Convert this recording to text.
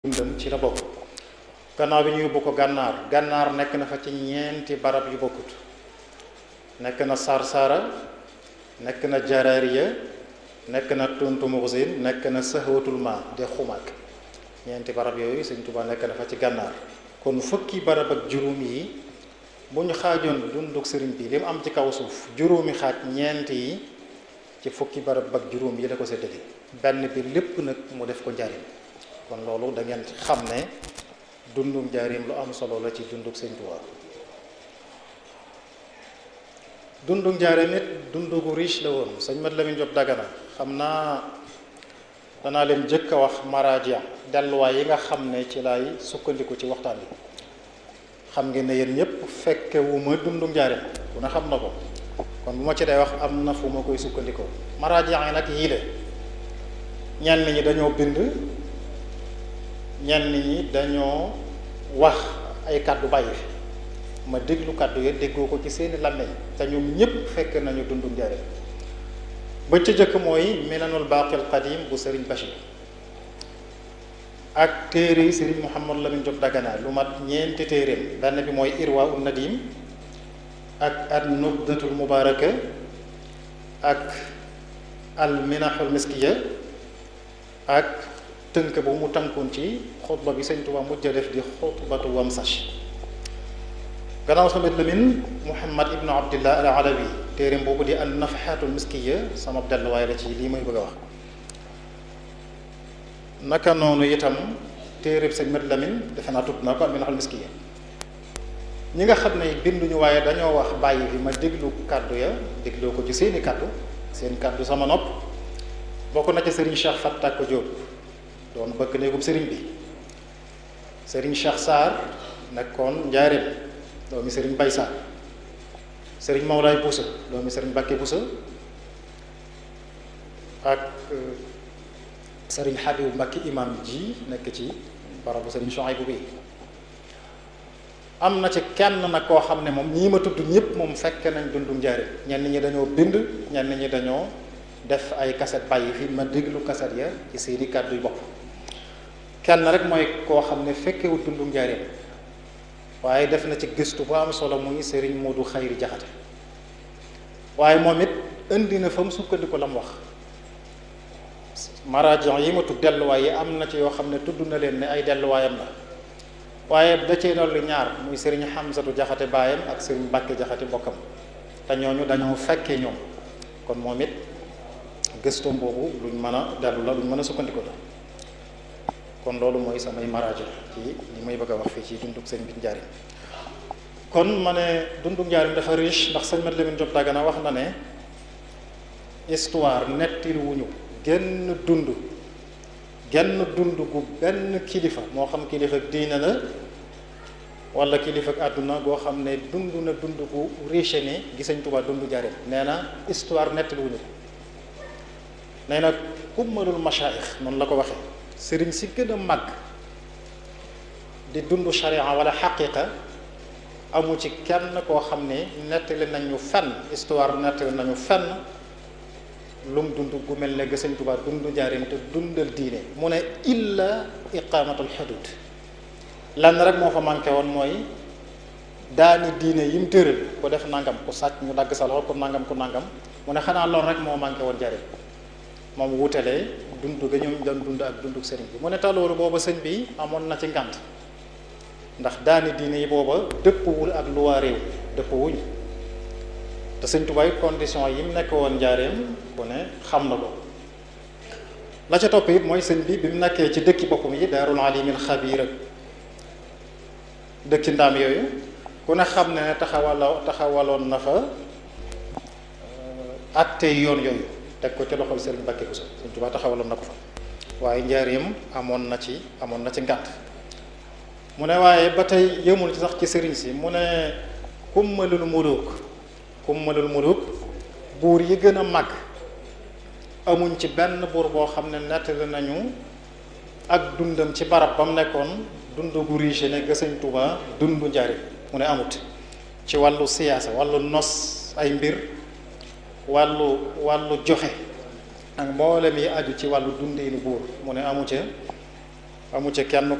dundam ci la bokk gannaaw bi ñu yóbbu ko gànnaar gànnaar nekk na fa ci ñeenti barab yu bokkut nekk na sarsara nekk na jaraariya nekk na tuntu muxsin nekk na sahwatul ma de xumaak ñeenti barab yooyu sëñ Tuubaa nekk na fa ci gànnaar kon fukki barab ak juróom yi bu ñu xaajoon dunduk sëriñ bi li mu am ci kaw suuf juróomi xaaj ñeent yi ci fukki barab ak juróom yi la ko séddale benn bi lépp nag mu def ko njariñ kon loolu da ngeen xam ne dundum njaarim lu am solo la ci dunduk sëñ Tuubaa dunduk njaarim it dundu gu riche la woon sëñ Mat Lamin Jóob Dagana xam naa danaa leen jëkk a wax maraaja delluwaay yi nga xam ne ci lay sukkandiku ci waxtaan bi xam ngeen ne yéen ñëpp fekke wu ma dundu njaarim ku ne xam na ko kon bu ma ci day wax am na fu ma koy sukkandikoo maraaja yi nag yii de ñenn ñi dañoo bind ñenn ñi dañoo wax ay kàddu bàyyi fi ma déglu kàddu ya déggoo ko ci seeni làmmeñ te ñoom ñëpp fekk nañu dundu njaarim ba ca jëkk mooy minanul baaqil qadim bu sëriñ Bachir ak téere yi sëriñ Mouhamad Lamine Diop Dagana lu mat ñeenti téeréem benn bi mooy irwa un nadim ak an nubdatul mubaraka ak al minahul miskiya ak tënk bu mu tënkoon ci xutba bi sëñ Tuubaa mujj a def di xutbatu wamsash gannaaw samet Lamin Muhammad ibnu Abdillah al Alawi téeréem boobu di an nafahatul miskiya sama delluwaay la ci lii may bëgg a wax naka noonu itam téeréb sëñ Mat Lamin defe naa tudd na ko al minahul miskiya ñi nga xam ne binduñu waaye dañoo wax bàyyi fi ma déglu kàddu ya dégloo ko ci seeni kàddu seen kàddu sama nopp bokk na ci sëriñ Cheikh Fatta ko Jóob doon bëgg néegub sëriñ bi sëriñ Cheikh Sarr nekkoon njaareem doomi sëriñ Bay Sarr sëriñ Mawlaay Busa doomi sëriñ Bakke Busa ak sëriñ Habibu Mbakke imam ji nekk ci barabu sëriñ Chouaïbou bi am na ci kenn nag koo xam ne moom ñii ma tudd ñëpp moom fekk nañ dundu njaareem ñenn ñi dañoo bind ñenn ñi dañoo def ay kaset bàyyi fi ma déglu kaset ya ci seeni kàddu yu bopp kenn rek mooy koo xam ne fekkewut dundu njaareem waaye def na ci gëstu bu am solo muy sëriñ Moodu Xayri Jaxate waaye moom it indi na fa mu sukkandiku la mu wax marajon yi ma tudd delluwaay yi am na ci yoo xam ne tudd na leen ne ay delluwaayam la waaye da cee dolli ñaar muy sëriñ Xamsatu Jaxate baayam ak sëriñ Mbàkke Jaxate bokkam te ñooñu dañoo fekkee ñoom kon moom it gëstoom boobu luñ mën a dellu la luñ mën a sukkandiku la kon loolu mooy samay maraajo ci li may bëgg a wax fii ci dunduk sëñ bi njaarim kon ma ne dunduk njaarim dafa riche ndax sëñ Mat Lamin Jóob Dagana wax na ne histoire nettil wuñu genn dund genn dund gu benn kilifa moo xam kilifa diine la wala kilifa àdduna goo xam ne dund na dund gu riche ni gi sëñ Tuubaa dund njaarim nee na histoire nettil wuñu ko nee na kummalul machaayix noonu la ko waxee sëriñ si gën a màgg di dund sharia wala xaqiqa amu ci kenn koo xam ne nettali nañu fenn histoire nettali nañu fenn lum dund gu mel ne Sëñ Tuubaa dund njaarim te dundal diine mu ne illa iqamatul xudud lan rek moo fa manqué woon mooy daani diine yim tëral ku def nangam ku sàcc ñu dagg sa loxo ku nangam ku nangam mu ne xanaa loolu rek moo manqué woon njaarim moom wutalee dund ga ñoom doon dund ak dunduk sëriñ bi mu ne taloolu booba sëñ bi amoon na ci ngànt ndax daani diine yi booba dëppwul ak luwaa réew dëpp wuñ te sëñ Tuubaa condition yi mu nekk woon njaareem ku ne xam na ko la ca topp it mooy sëñ bi bi mu nekkee ci dëkki boppam yi daarul alimil xabiir ak dëkki ndaam yooyu ku ne xam ne ne taxawala taxawaloon na fa atte yoon yooyu teg ko ci loxol sëriñ Mbàkke Buso sëñ Tuubaa taxawaloon na ko fa waaye njaareem amoon na ci amoon na ci ngànt mu ne waaye ba tey yëmul ci sax ci sëriñ si mu ne kummalul muluk kummalul muluk buur yi gën a mag amuñ ci benn buur boo xam ne nettali nañu ak dundam ci barab ba mu nekkoon dund gu riche ne ga sëñ Tuubaa dundu njaareem mu ne amut ci wàllu siyaasa wàllu nos ay mbir wàllu wàllu joxe ak mboolem yi aju ci wàllu dundeenu buur mu ne amu ca amu ci kenn